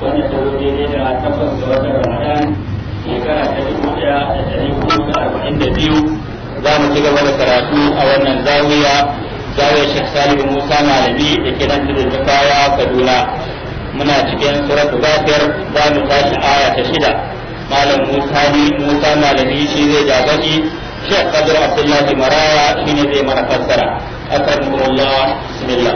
wanda ta zo daidai da takwas ga watan ramadan shekara ta dubu ɗaya da ɗari hudu da arba'in da biyu za mu ci gaba da karatu a wannan zawiya zawiyar shek salihu musa malami da ke nan tudun kaya kaduna muna cikin suratul ghafir za mu tashi aya ta shida malam musa ni musa malami shi zai jagaki shek kadir abdullahi maraya shine zai mana fassara akramakumullah bismillah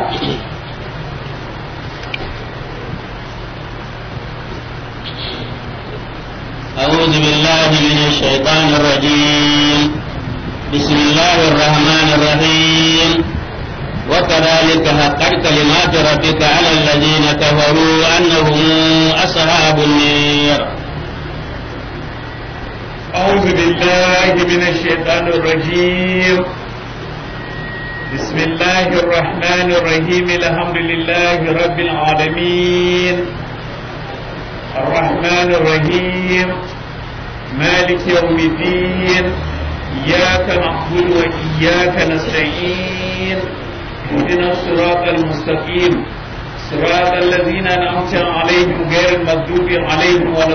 أعوذ بالله من الشيطان الرجيم بسم الله الرحمن الرحيم وكذلك حقت كلمات ربك على الذين كفروا أنهم أصحاب النير أعوذ بالله من الشيطان الرجيم بسم الله الرحمن الرحيم الحمد لله رب العالمين الرحمن الرحيم مالك يوم الدين إياك نعبد وإياك نستعين اهدنا الصراط المستقيم صراط الذين أنعمت عليهم غير المغضوب عليهم ولا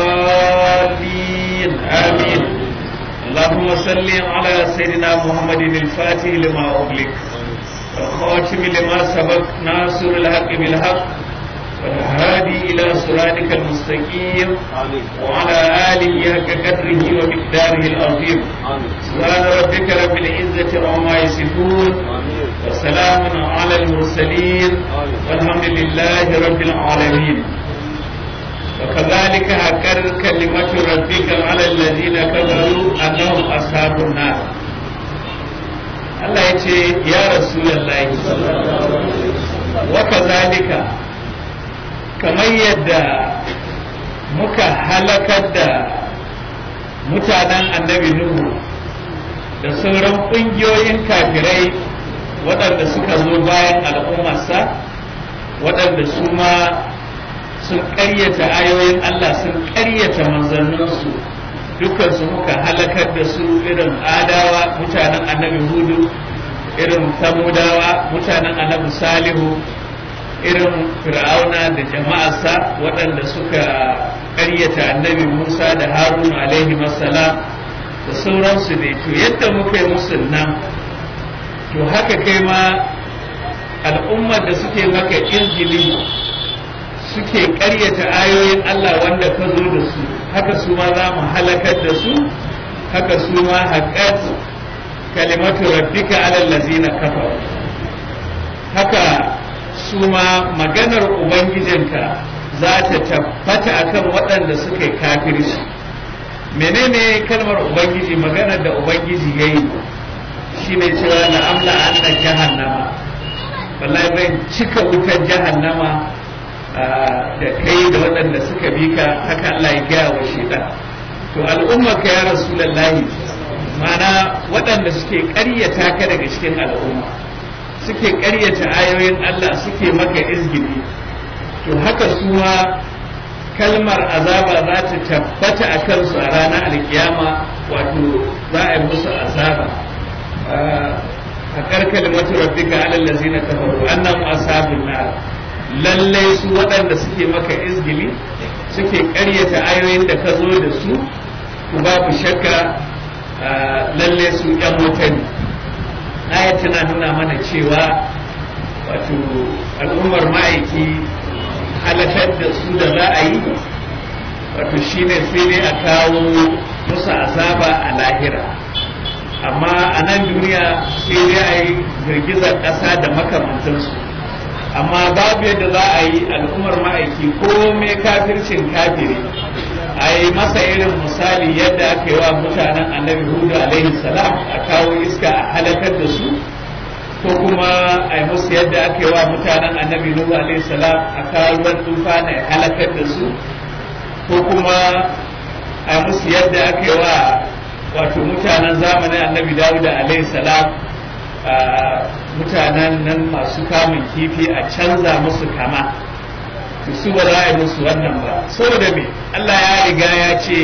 الضالين آمين اللهم صل على سيدنا محمد الفاتح لما أغلق والخاتم لما سبق ناصر الحق بالحق والهادي إلى صراطك المستقيم وعلى آله حق قدره ومقداره العظيم سبحان ربك رب العزة عما يصفون وسلام على المرسلين والحمد لله رب العالمين وكذلك هكر كلمة ربك على الذين كفروا أنهم أصحاب النار Allah ya ce ya Rasulallah wa kazalika kamar yadda muka halakar da mutanen annabi Nuhu da sauran ƙungiyoyin kafirai waɗanda suka zo bayan al'ummarsa waɗanda su ma sun ƙaryata ayoyin Allah sun ƙaryata manzanninsu dukansu muka halakar da su irin adawa mutanen annabi hudu irin samudawa mutanen annabi salihu irin fir'auna da jama'arsa waɗanda suka ƙaryata annabi musa da harun alaihi salam da sauransu ne to yadda muka yi musu nan to haka kai ma al'ummar da suke maka izgili suke ƙaryata ayoyin Allah wanda ka zo da su haka su ma za mu halakar da su haka su ma haƙat kalimatu rabbika alal ladzina kafaru haka su ma maganar ubangijinka za ta tabbata akan waɗanda suka yi kafirci menene kalmar ubangiji maganar da ubangiji ya yi shine cewa na amla anna jahannama wallahi zan cika wutar jahannama da kai da waɗanda suka bi ka haka Allah ya gaya wa shaitan to al'umma ka ya rasulullahi mana waɗanda suke ƙaryata ka daga cikin al'umma suke ƙaryata ayoyin Allah suke maka izgili to haka su ma kalmar azaba za ta tabbata a kansu a ranar alkiyama wato za a yi musu azaba a karkar matu rabbika alal ladzina kafaru annahum ashabun nar lallai su waɗanda suke maka izgili suke ƙaryata ayoyin da ka zo da su ku babu shakka lallai su ƴan wuta ne aya tana nuna mana cewa wato al'ummar ma'aiki halakar da su da za a yi wato shine sai dai a kawo musu azaba a lahira amma a nan duniya sai dai a yi girgizar ƙasa da makamantansu amma babu yadda za a yi al'ummar ma'aiki ko mai kafircin kafiri a yi masa irin misali yadda aka yi wa mutanen annabi hudu alaihi salam a kawo iska a halakar da su ko kuma a yi musu yadda aka yi wa mutanen annabi nuhu alaihi salam a kawo ruwan tufa na halakar da su ko kuma a yi musu yadda aka yi wa wato mutanen zamanin annabi dawuda alaihi salam mutanen nan masu kamun kifi a canza musu kama su ba za a yi musu wannan ba saboda me Allah ya riga ya ce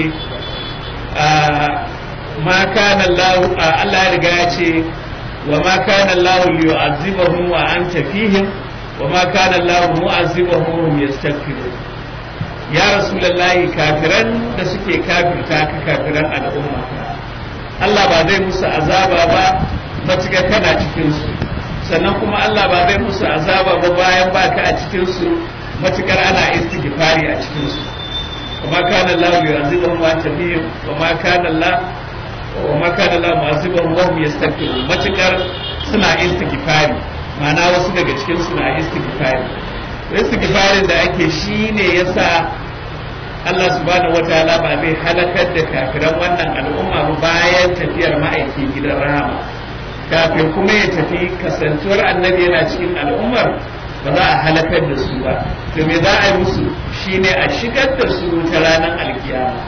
ma kana Allah Allah ya riga ya ce wa ma kana Allah liyu'azzibahum wa anta fihim wa ma kana Allah mu'azzibahum hum yastaghfirun ya rasulullahi kafiran da suke kafirta ka kafiran al'umma Allah ba zai musu azaba ba matuƙa kana cikin su sannan kuma Allah ba zai musu azaba ba bayan baka a cikin su matukar ana istighfari a cikin su kuma kana Allah yu'azibuhum wa anta fihim wa ma kana Allah wa ma kana Allah mu'azibuhum wa hum yastaghfirun matukar suna istighfari ma'ana wasu daga cikin su na istighfari istighfarin da ake shine yasa Allah subhanahu wataala ba zai halakar da kafiran wannan al'umma ba bayan tafiyar ma'aikin gidan rahama kafin kuma ya tafi kasantuwar annabi yana cikin al'ummar ba za a halakar da su ba to me za a yi musu shine a shigar da su ta ranar alkiyama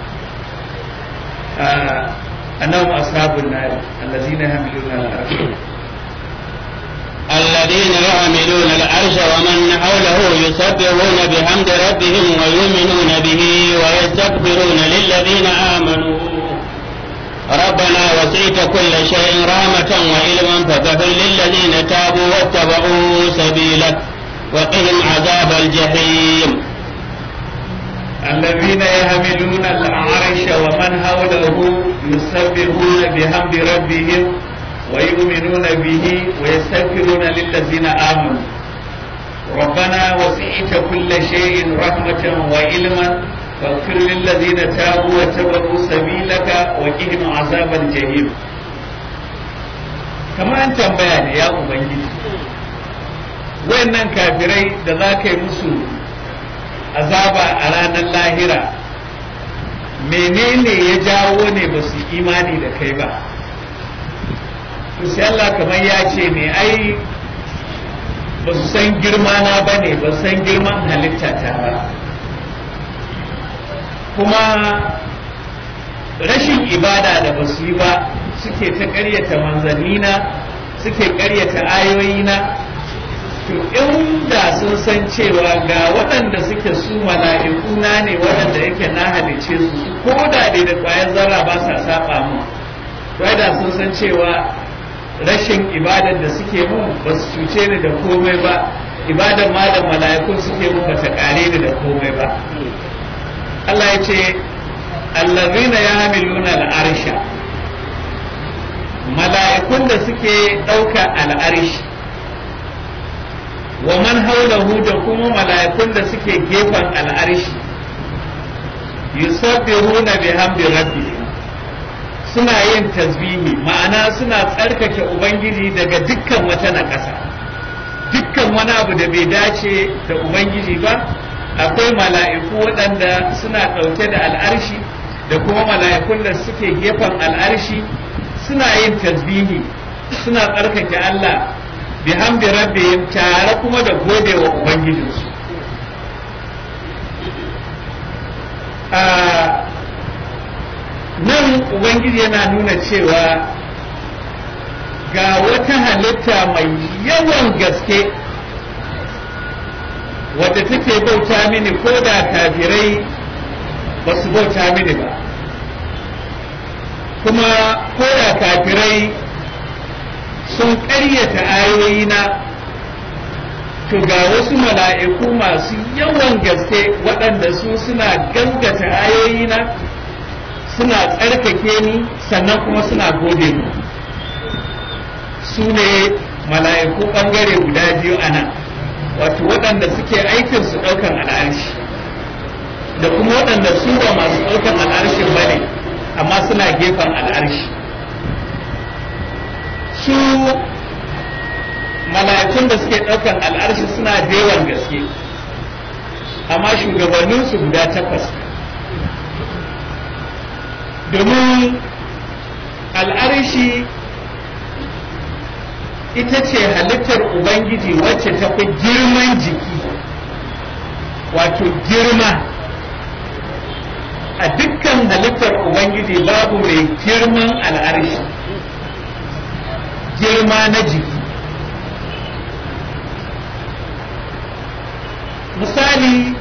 annahum ashabun nar allazina hamiluna al-arsh الذين يعملون العرش ومن حوله يسبحون بحمد ربهم ويؤمنون به ويستغفرون للذين آمنوا ربنا وسعت كل شيء رحمة وعلما فاغفر للذين تابوا واتبعوا سبيلك وقهم عذاب الجحيم الذين يحملون العرش ومن حوله يسبحون بحمد ربهم ويؤمنون به ويستغفرون للذين آمنوا ربنا وسعت كل شيء رحمة وعلما فاغفر للذين تابوا واتبعوا سبيلك وقهم عذاب الجحيم كما أنت بيان يا أبنجي wayannan kafirai da za ka yi musu azaba a ranar lahira menene ya jawo ne ba su imani da kai ba to sai Allah kamar ya ce ne ai ba su san girma na ba ne ba san girman halitta ta ba kuma rashin ibada da ba su yi ba suke ta ƙaryata manzannina suke ƙaryata ayoyina to inda sun san cewa ga waɗanda suke su mala'ikuna ne waɗanda yake na halice su ko da dai da ƙwayar zarra ba sa saba mu da sun san cewa rashin ibadar da suke mun ba su cuce ni da komai ba ibadar ma da mala'ikun suke mun ba ta kare ni da komai ba Allah ya ce allazina yahmiluna al'arsha mala'ikun da suke ɗauka al'arshi wa man haulahu da kuma mala'ikun da suke gefen al'arshi yusabbihuna bihamdi rabbihim suna yin tasbihi ma'ana suna tsarkake ubangiji daga dukkan wata naƙasa dukkan wani abu da bai dace da ubangiji ba akwai mala'iku waɗanda suna ɗauke da al'arshi da kuma mala'ikun da suke gefen al'arshi suna yin tasbihi suna tsarkake Allah bihamdi rabbihim tare kuma da gode wa ubangijinsu nan ubangiji yana nuna cewa ga wata halitta mai yawan gaske wadda take bauta mini ko da kafirai ba su bauta mini ba kuma ko da kafirai sun ƙaryata ayoyina to ga wasu mala'iku masu yawan gaske waɗanda su suna gaskata ayoyina suna tsarkake ni sannan kuma suna gode mu su ne mala'iku ɓangare guda biyu a nan wato waɗanda suke aikin su ɗaukan al'arshi da kuma waɗanda su ba masu ɗaukan al'arshin ba ne amma suna gefen al'arshi su mala'ikun da suke ɗaukan al'arshi suna da yawan gaske amma shugabanninsu guda takwas domin al'arshi ita ce halittar ubangiji wacce ta fi girman jiki wato girma a dukkan halittar ubangiji babu mai girman al'arshi girma na jiki misali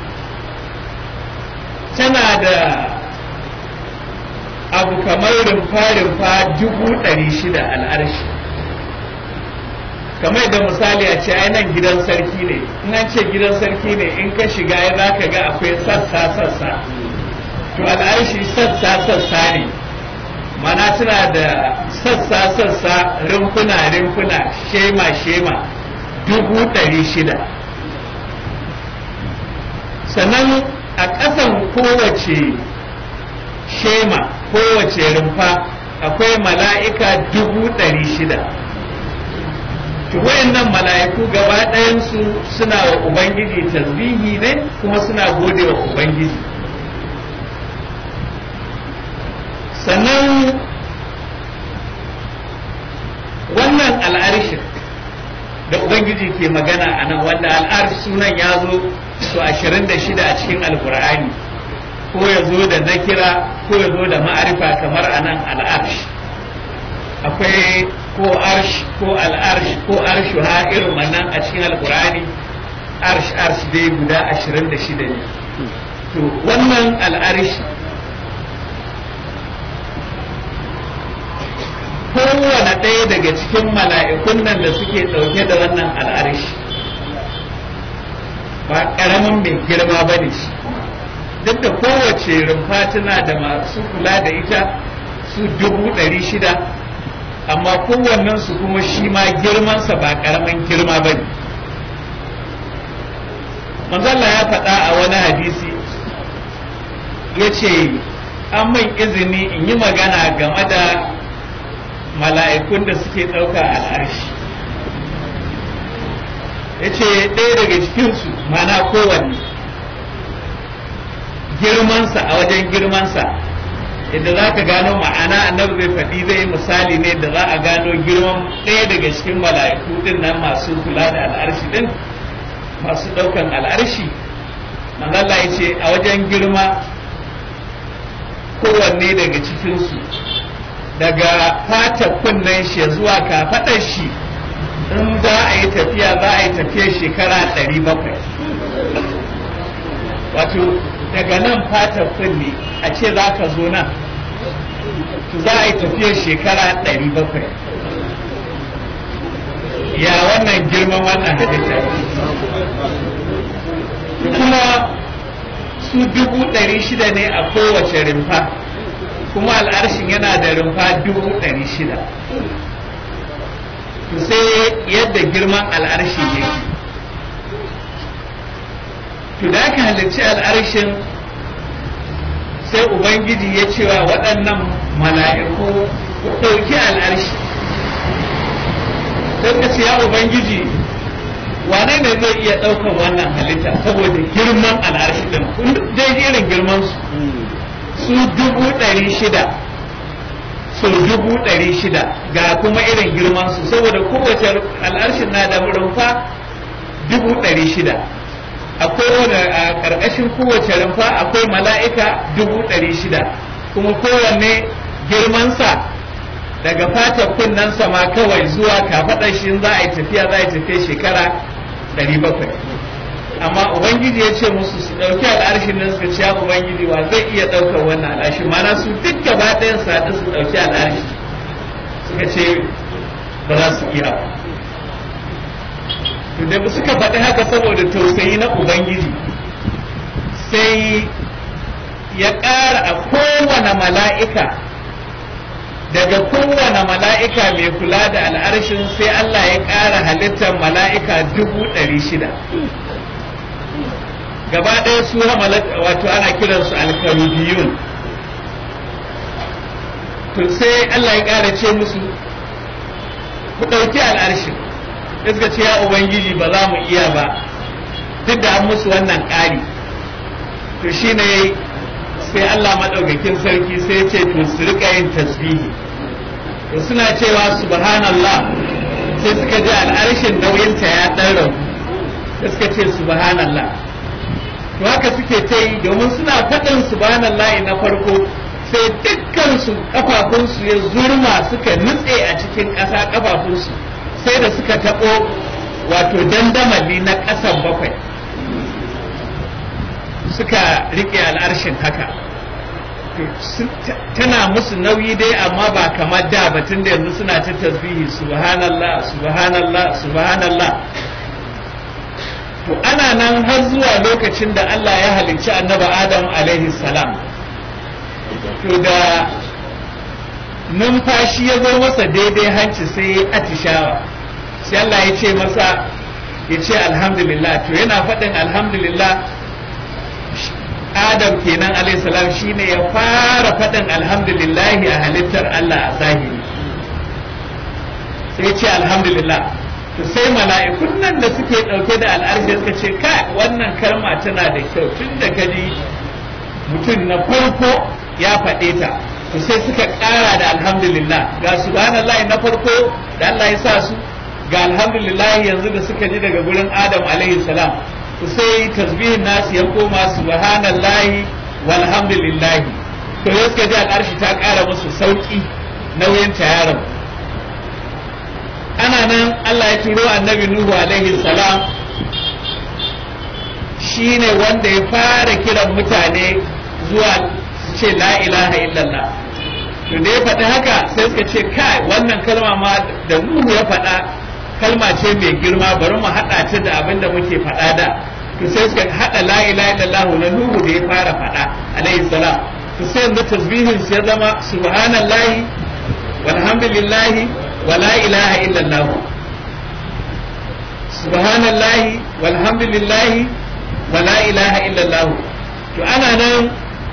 tana da abu kamar rumfa-rumfa dubu ɗari shida al'arshi kamar da misali a ce ai nan gidan sarki ne in an ce gidan sarki ne in ka shiga ya za ka ga akwai sassa sassa to al'arshi sassa sassa ne mana tana da sassa sassa rumfuna rumfuna shema shema dubu ɗari shida sannan a ƙasan kowace shema kowace rumfa akwai mala'ika dubu ɗari shida to wayannan mala'iku gaba ɗayansu suna wa ubangiji tasbihi ne kuma suna gode wa ubangiji sannan wannan al'arshin da ubangiji ke magana a nan wanda al'arsh sunan ya zo su ashirin da shida a cikin alkur'ani ko ya zo da nakira ko ya zo da ma'arifa kamar a nan al'arsh akwai ko arsh ko al'arsh ko arshu ha irin wannan a cikin alkur'ani arsh arsh dai guda ashirin da shida ne to wannan al'arsh kowane ɗaya daga cikin mala'ikun nan da suke ɗauke da wannan al'arsh ba ƙaramin mai girma ba ne shi duk da kowace rumfa tana da masu kula da ita su dubu ɗari shida amma kowannen su kuma shi ma girmansa ba ƙaramin girma ba ne manzalla ya faɗa a wani hadisi ya ce an min izini in yi magana game da mala'ikun da suke ɗauka al'arshi ya ce ɗaya daga cikinsu mana kowanne girmansa a wajen girmansa inda za ka gano ma'ana annabi zai faɗi zai yi misali ne da za a gano girman ɗaya daga cikin mala'iku ɗin nan masu kula da al'arshi ɗin masu ɗaukan al'arshi manzala ya ce a wajen girma kowanne daga cikinsu daga fata kunnen shi zuwa kafaɗar shi in za a yi tafiya za a yi tafiya shekara ɗari bakwai wato daga nan fata kunne a ce za ka zo nan za a yi tafiya shekara ɗari bakwai ya wannan girman wannan halitta kuma su dubu ɗari shida ne a kowace rimfa kuma al'arshin yana da rumfa dubu ɗari shida to sai yadda girman al'arshi yake to da aka halarci al'arshin sai ubangiji ya cewa waɗannan mala'iku ku ɗauki al'arshi sai ka ce ya ubangiji wane ne zai iya ɗaukar wannan halitta saboda girman al'arshi ɗin kun dai irin girman su su dubu ɗari shida su dubu ɗari shida ga kuma irin girman su saboda kowace al'arshin na da rumfa dubu ɗari shida a kowane a ƙarƙashin kowace rumfa akwai mala'ika dubu ɗari shida kuma kowanne girmansa daga fatar kunnensa ma kawai zuwa kafaɗar shi za a yi tafiya za a yi tafiya shekara ɗari bakwai amma ubangiji ya ce musu su ɗauki al'arshin nan suka ciya ubangiji wa zai iya ɗaukar wannan al'arshi mana su duk gaba ɗayan su haɗu su ɗauki al'arshi suka ce ba za su iya ba to da suka faɗi haka saboda tausayi na ubangiji sai ya ƙara a kowane mala'ika daga kowane mala'ika mai kula da al'arshin sai Allah ya ƙara halittar mala'ika dubu ɗari shida gaba ɗaya su wato ana kiransu alkarubiyun to sai Allah ya ƙara ce musu ku ɗauki al'arshin suka ce ya ubangiji ba za mu iya ba duk da an musu wannan ƙari to shine sai Allah maɗaukakin sarki sai ce to su rika yin tasbihi to suna cewa subhanallah sai suka ji al'arshin nauyinta ya ɗan rabu sai suka ce subhanallah to haka suke ta yi domin suna faɗin subhanallah na farko sai dukkansu kafafunsu ya zurma suka nutse a cikin ƙasa kafafunsu sai da suka taɓo wato dandamali na ƙasan bakwai suka riƙe al'arshin haka tana musu nauyi dai amma ba kamar da batun da yanzu suna ta tasbihi subhanallah subhanallah subhanallah to ana nan har zuwa lokacin da Allah ya halicci annabi Adam alaihi salam to da numfashi ya zo masa daidai hanci sai ya atishawa sai Allah ya ce masa ya ce alhamdulillah to yana faɗin alhamdulillah Adam kenan alayhi salam shine ya fara faɗin alhamdulillah a halittar Allah a zahiri sai ce alhamdulillah to sai mala'ikun nan da suke ɗauke da al'arshi suka ce kai wannan kalma tana da kyau tun da kaji mutum na farko ya faɗe ta to sai suka ƙara da alhamdulillah ga subhanallah na farko da Allah ya sa su ga alhamdulillah yanzu da suka ji daga gurin Adam alaihi salam sai tasbihin nasu ya koma subhanallahi walhamdulillahi to yau suka ji al'arshi ta ƙara musu sauƙi nauyin ta yaron ana nan Allah ya turo annabi Nuhu alaihi salam shine wanda ya fara kiran mutane zuwa su ce la ilaha illallah to da ya faɗi haka sai suka ce kai wannan kalma ma da Nuhu ya faɗa kalma ce mai girma bari mu haɗa ta da abin da muke faɗa da to sai suka haɗa la ilaha illallah na Nuhu da ya fara faɗa alaihi salam to sai yanzu tasbihin sai zama subhanallahi walhamdulillahi wa la ilaha illallah subhanallahi walhamdulillahi wa la ilaha illallah to ana nan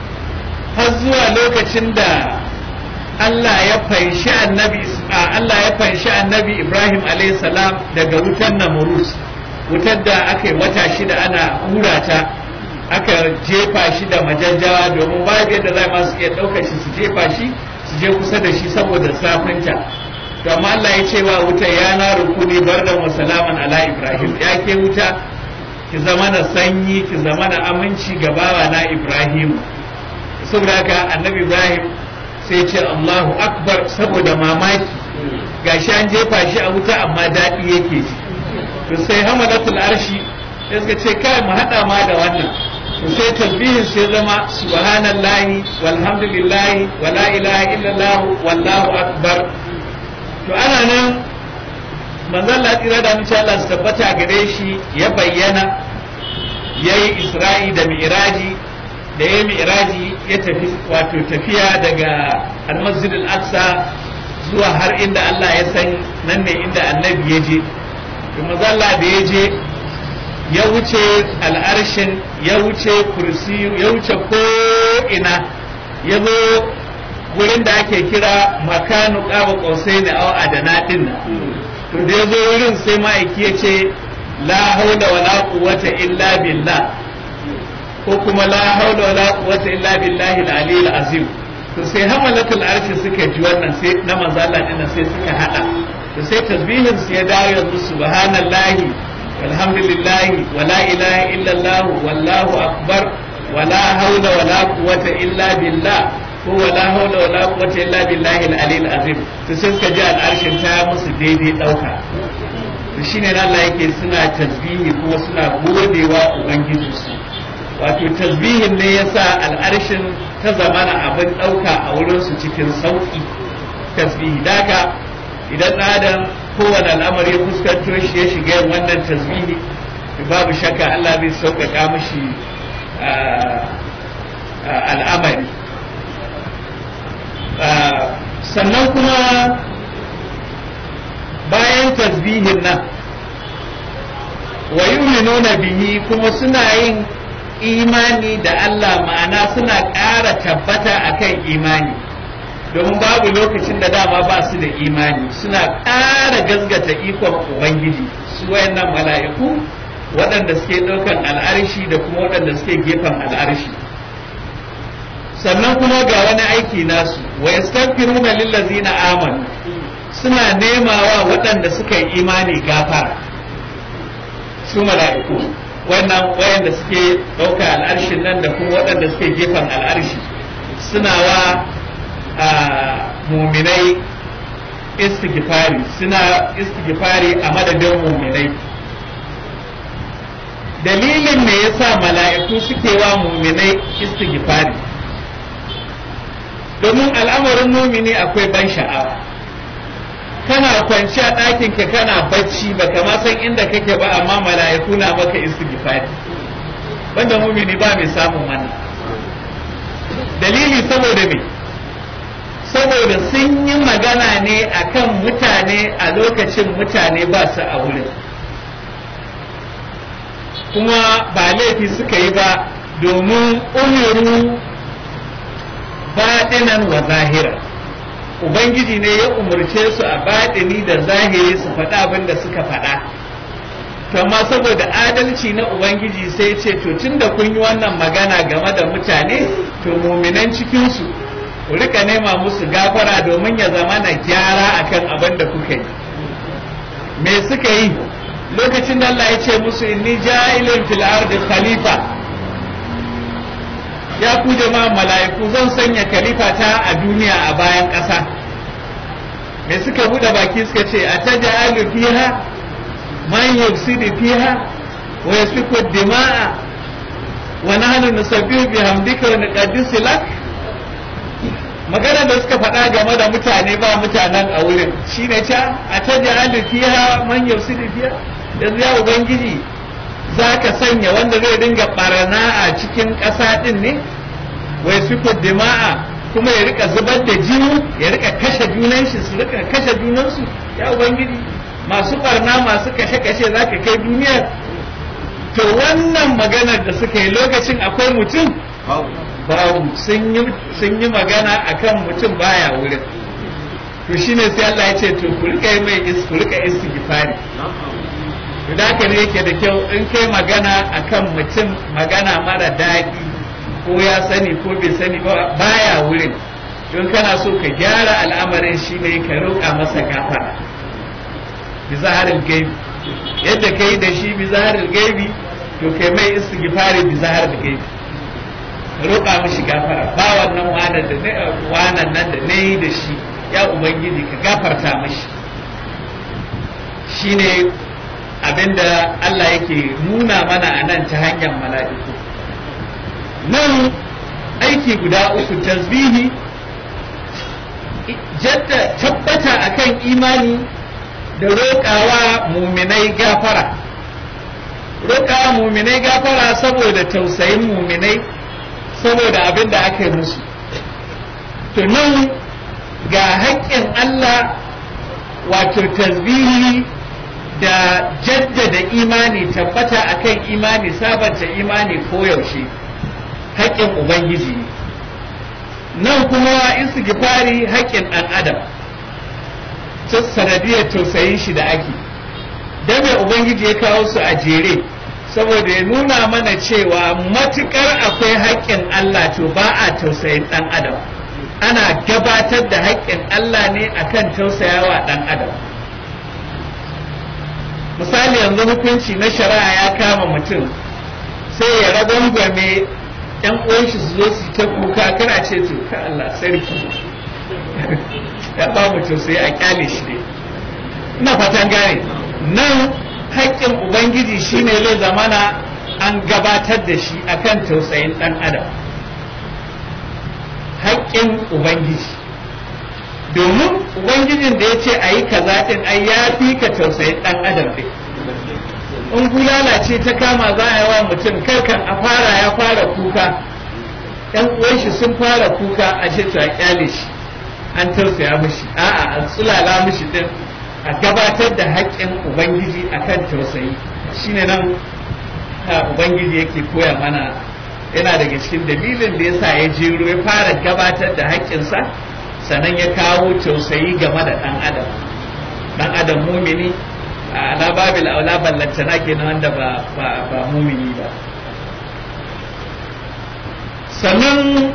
har zuwa lokacin da Allah ya fanshi annabi Allah ya fanshi annabi Ibrahim alayhi salam daga wutar Namrus wutar da aka yi wata shida ana hura ta aka jefa shi da majajjawa domin babu yadda za masu iya ɗaukar shi su jefa shi su je kusa da shi saboda safinta to amma Allah ya ce wa wuta ya na rukuni bardan wa salaman ala Ibrahim ya ke wuta ki zama na sanyi ki zama na aminci ga bawa na Ibrahim saboda haka annabi Ibrahim sai ce Allahu akbar saboda mamaki gashi an jefa shi a wuta amma daɗi yake ji to sai hamalatul arshi sai suka ce kai mu haɗa ma da wannan to sai tasbihin sai zama subhanallahi walhamdulillahi wala ilaha illallah wallahu akbar to ana nan manzon Allah tsira da mace Allah su tabbata gare shi ya bayyana yayi Isra'i da Mi'raji da ya mi'raji ya tafi wato tafiya daga almasjid al-aqsa zuwa har inda Allah ya san nan ne inda annabi ya je kuma Allah da ya je ya wuce al'arshin ya wuce kursi ya wuce ko ina ya zo wurin da ake kira makanu qaba qausai da aw adana din to da ya zo wurin sai ma'aiki ya ce la haula wala quwwata illa billah ko kuma la haula wala quwwata illa billahi al-aliyyil azim to sai hamalatul arshi suka ji wannan sai na manzo Allah din sai suka hada to sai tasbihin su ya dawo yanzu subhanallahi walhamdulillahi wala ilaha illa Allah wallahu akbar wala haula wala quwwata illa billah ko wala haula wala quwwata illa billahi al-aliyyil azim to sai suka ji al'arshin ta musu daidai dauka to shine Allah yake suna tasbihi kuma suna godewa ubangiji su wato tasbihin ne ya sa al'arshin ta zamana abin ɗauka a wurinsu cikin sauƙi tasbihi daga idan adam kowane al'amari ya fuskanto shi ya shiga yin wannan tasbihi babu shakka Allah zai sauƙaƙa mashi al'amari sannan kuma bayan tasbihin nan wa yu'minuna bihi kuma suna yin imani da Allah ma'ana suna ƙara tabbata akan imani domin babu lokacin da dama ba su da imani suna ƙara gazgata ikon ubangiji su wayannan mala'iku waɗanda suke ɗaukan al'arshi da kuma waɗanda suke gefen al'arshi sannan kuma ga wani aiki nasu wa yastaghfiruna lillazina amanu suna nemawa waɗanda suka yi imani gafara su mala'iku wannan wayanda suke ɗauka al'arshin nan da kuma waɗanda suke gefen al'arshi suna wa muminai istighfari suna istighfari a madadin muminai dalilin me yasa mala'iku suke wa muminai istighfari domin al'amarin mumini akwai ban sha'awa kana kwanci a ɗakin ka kana bacci baka ma san inda kake ba amma mala'iku na maka istighfari banda mumini ba mai samun wannan dalili saboda me saboda sun yi magana ne akan mutane a lokacin mutane ba su a wurin kuma ba laifi suka yi ba domin umiru baɗinan wa zahira ubangiji ne ya umarce su a baɗini da zahiri su faɗa abin da suka faɗa amma saboda adalci na ubangiji sai ce to tun da kun yi wannan magana game da mutane to muminan cikinsu ku rika nema musu gafara domin ya zama na gyara akan abin da kuka yi me suka yi lokacin da Allah ya ce musu inni ja'ilun fil ardi khalifa ya ku jama'a mala'iku zan sanya khalifa ta a duniya a bayan ƙasa me suka bude baki suka ce ataj'alu fiha man yufsidu fiha wa yasfiku dima'a wa nahnu nusabbihu bihamdika wa nuqaddisu lak magana da suka faɗa game da mutane ba mutanen a wurin shine ta ataj'alu fiha man yufsidu fiha yanzu ya ubangiji za ka sanya wanda zai dinga barana a cikin ƙasa ɗin ne wai su dima'a kuma ya rika zubar da jini ya rika kashe junan shi su rika kashe junansu ya ubangiji masu barna masu kashe-kashe za ka kai duniya to wannan maganar da suka yi lokacin akwai mutum babu sun yi magana akan mutum baya wurin to shine sai Allah ya ce to ku rika yi mai ku rika istighfari da haka ne yake da kyau in kai magana akan mutum magana mara daɗi ko ya sani ko bai sani ba baya wurin don kana so ka gyara al'amarin shi ne ka roƙa masa gafara bi zaharil gaibi yadda ka yi da shi bi zaharil gaibi to kai mai istighfari bi zaharil gaibi roƙa mishi gafara ba wannan wanan da ne wanan nan da ne yi da shi ya ubangiji ka gafarta mishi shine abinda Allah yake nuna mana a nan ta hanyar mala'iku nan aiki guda uku tasbihi jadda tabbata akan imani da roƙawa muminai gafara roƙawa muminai gafara saboda tausayin muminai saboda abin da aka yi musu to nan ga haƙƙin Allah wato tasbihi da jaddada imani tabbata akan imani sabanta imani koyaushe haƙƙin ubangiji ne nan kuma istighfari haƙƙin ɗan adam ta sanadiyar tausayin shi da ake dan mai ubangiji ya kawo su a jere saboda ya nuna mana cewa matukar akwai haƙƙin Allah to ba a tausayin ɗan adam ana gabatar da haƙƙin Allah ne akan tausayawa ɗan adam misali yanzu hukunci na shari'a ya kama mutum sai ya ragwangwame yan uwan shi su zo su ta kuka kana ce to ka Allah sarki ya ba mu sai a kyale shi ne ina fatan gane nan haƙƙin ubangiji shine zai zamana an gabatar da shi akan tausayin ɗan adam haƙƙin ubangiji domin ubangijin da ya ce a yi kaza ɗin ai ya fi ka tausayin ɗan adam ɗin in bulala ce ta kama za a yi wa mutum karkan a fara ya fara kuka ɗan uwan shi sun fara kuka a ce to a kyale shi an tausaya mishi a'a an tsulala mishi ɗin a gabatar da haƙƙin ubangiji akan tausayi shine nan ubangiji yake koya mana yana daga cikin dalilin da yasa ya jero ya fara gabatar da haƙƙinsa sannan ya kawo tausayi game da ɗan adam ɗan adam mumini a ala babil aula ballantana kenan wanda ba ba ba mumini ba sannan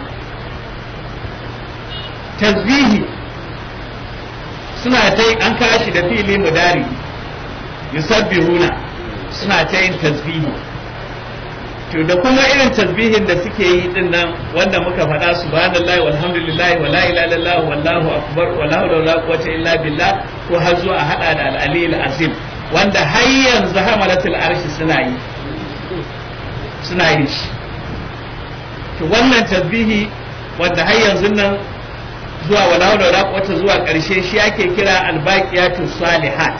tasbihi suna ta an kashi da fili mudari yusabbihuna suna ta yin tasbihi to da kuma irin tasbihin da suke yi din nan wanda muka faɗa subhanallahi walhamdulillahi wala ilaha illallah wallahu akbar wala hawla wala quwwata illa billah ko har zuwa hada da al-ali azim wanda har yanzu hamalatul arshi suna yi suna yi shi to wannan tasbihi wanda har yanzu nan zuwa wala hawla wala quwwata zuwa ƙarshe shi ake kira albaqiyatus salihat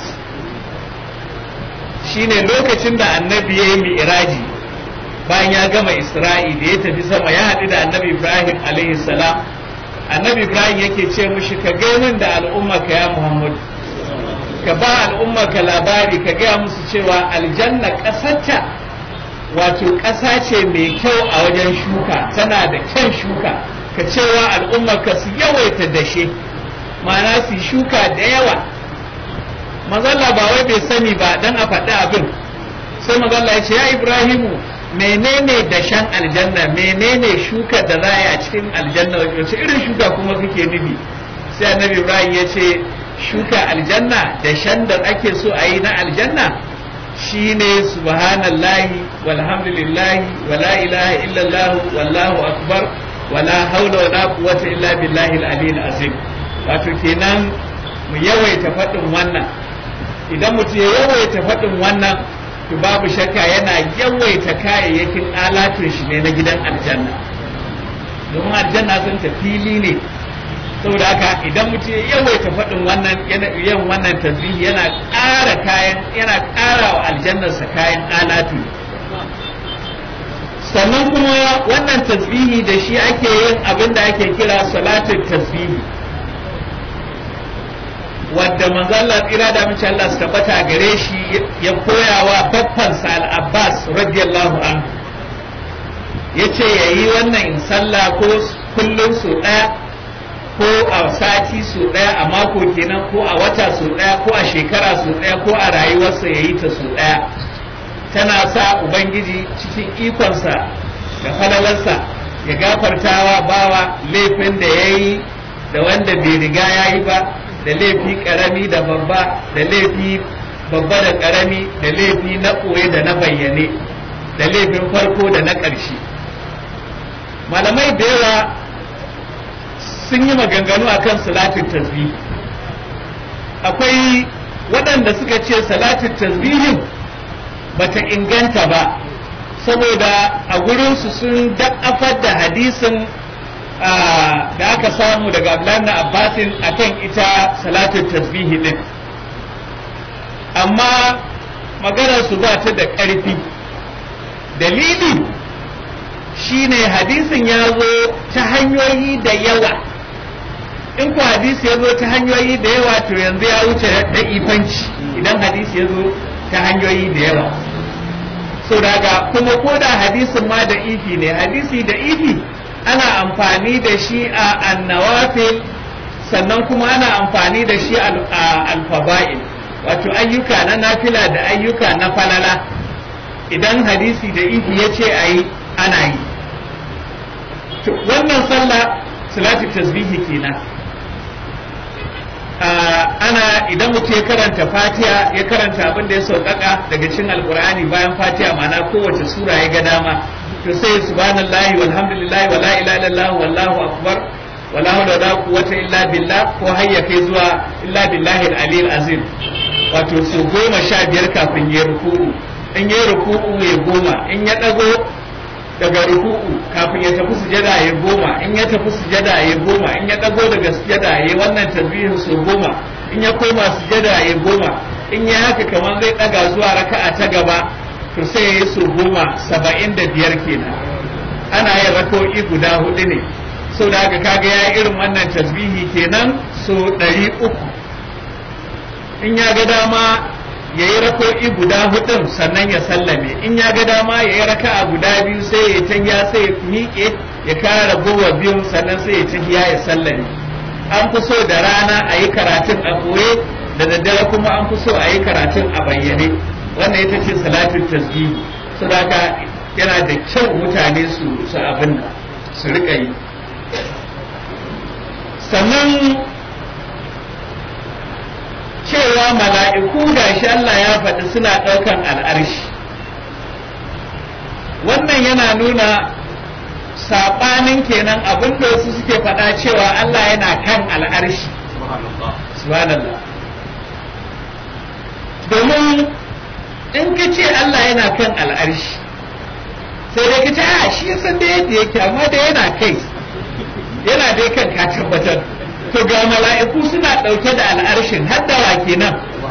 shine lokacin da annabi ya yi mi'raji bayan ya gama isra'i da ya tafi sama ya haɗu da annabi ibrahim alaihi salam annabi ibrahim yake ce mushi ka min da al'umma ka ya muhammadu ka ba al'umma ka labari ka gaya musu cewa aljanna ƙasarta wato ƙasa ce mai kyau a wajen shuka tana da kyan shuka ka cewa al'umma ka su yawaita dashe ma'ana su shuka da yawa mazalla ba wai bai sani ba dan a faɗi abin sai mazalla ya ce ya ibrahimu menene dashen aljanna menene shuka da za a yi a cikin aljanna wace irin shuka kuma kake nufi sai annabi ibrahim ya ce shuka aljanna dashen da ake so a yi na aljanna shine subhanallahi walhamdulillahi wala ilaha illallah wallahu akbar wala haula wala quwwata illa billahi al-aliyyil azim wato kenan mu yawaita faɗin wannan idan mutum ya yawaita faɗin wannan to babu shakka yana yawaita kayayyakin alatun shi ne na gidan aljanna domin aljanna sun ta fili ne saboda haka idan mutum ya yawaita faɗin wannan yin wannan tasbihi yana ƙara kayan yana ƙara wa aljannarsa kayan alatu sannan kuma wannan tasbihi da shi ake yin abin da ake kira salatin tasbihi wadda manzalla tsira da mace Allah su tabbata gare shi ya koyawa babbansa al-Abbas radiyallahu anhu yace yayi wannan in sallah ko kullum su ɗaya ko a sati su ɗaya a mako kenan ko a wata su ɗaya ko a shekara su ɗaya ko a rayuwarsa yayi ta su ɗaya tana sa ubangiji cikin ikonsa da falalarsa ya gafartawa bawa laifin da yayi da wanda bai riga yayi ba da laifi karami da babba da laifi babba da karami da laifi na koye da na bayyane da laifin farko da na ƙarshe malamai da yawa sun yi maganganu a kan salatin tasbih akwai waɗanda suka ce salatin tasbihin bata inganta ba saboda a gurinsu sun da'afar da hadisin da aka samu daga Abdullahi Abbasin akan ita salatul tasbihi din amma maganar su ba ta da ƙarfi dalili shine hadisin ya zo ta hanyoyi da yawa in ku hadisi ya zo ta hanyoyi da yawa to yanzu ya wuce da ifanci idan hadisi ya zo ta hanyoyi da yawa so daga kuma ko da hadisin ma da ifi ne hadisi da ifi ana amfani da shi a annawafil sannan kuma ana amfani da shi a alfaba'il wato ayyuka na nafila da ayyuka na falala idan hadisi da ifi ya ce a yi ana yi wannan sallah salatu tasbihi kenan ana idan mutum ya karanta fatiha ya karanta abin da ya sauƙaƙa daga cikin alƙur'ani bayan fatiha ma'ana kowace sura ya ga dama to sai subhanallahi walhamdulillahi wala ilaha illallah wallahu akbar wala hawla wala quwwata illa billah ko hayya kai zuwa illa billahi al azim wato su goma sha biyar kafin ya ruku'u in ya ruku'u ya goma in ya dago daga ruku'u kafin ya tafi sujada ya goma in ya tafi sujada ya goma in ya dago daga sujada ya wannan tasbihin su goma in ya koma sujada ya goma in ya haka kamar zai daga zuwa raka'a ta gaba to sai ya yi su goma saba'in da biyar kenan ana yin rako'i guda hudu ne sau da haka kaga ya irin wannan tasbihi kenan so ɗari uku in ya ga dama ya yi rako'i guda hudun sannan ya sallame in ya ga dama ya yi raka'a guda biyu sai ya tahiya sai ya miƙe ya kara ragowa biyun sannan sai ya tahiya ya sallame an fi so da rana a yi karatun a koye da daddare kuma an fi so a yi karatun a bayyane wannan ita ce salatin tasbihi saboda yana da kyau mutane su su abin su rika yi sannan cewa mala'iku da shi Allah ya faɗi suna ɗaukan al'arshi wannan yana nuna saɓanin kenan abin da wasu suke faɗa cewa Allah yana kan al'arshi subhanallah domin in ka ce Allah yana kan al'arshi sai dai ka ce a shi ya san da yadda yake amma da yana kai yana dai kan ka tabbatar to ga mala'iku suna ɗauke da al'arshin har da wa kenan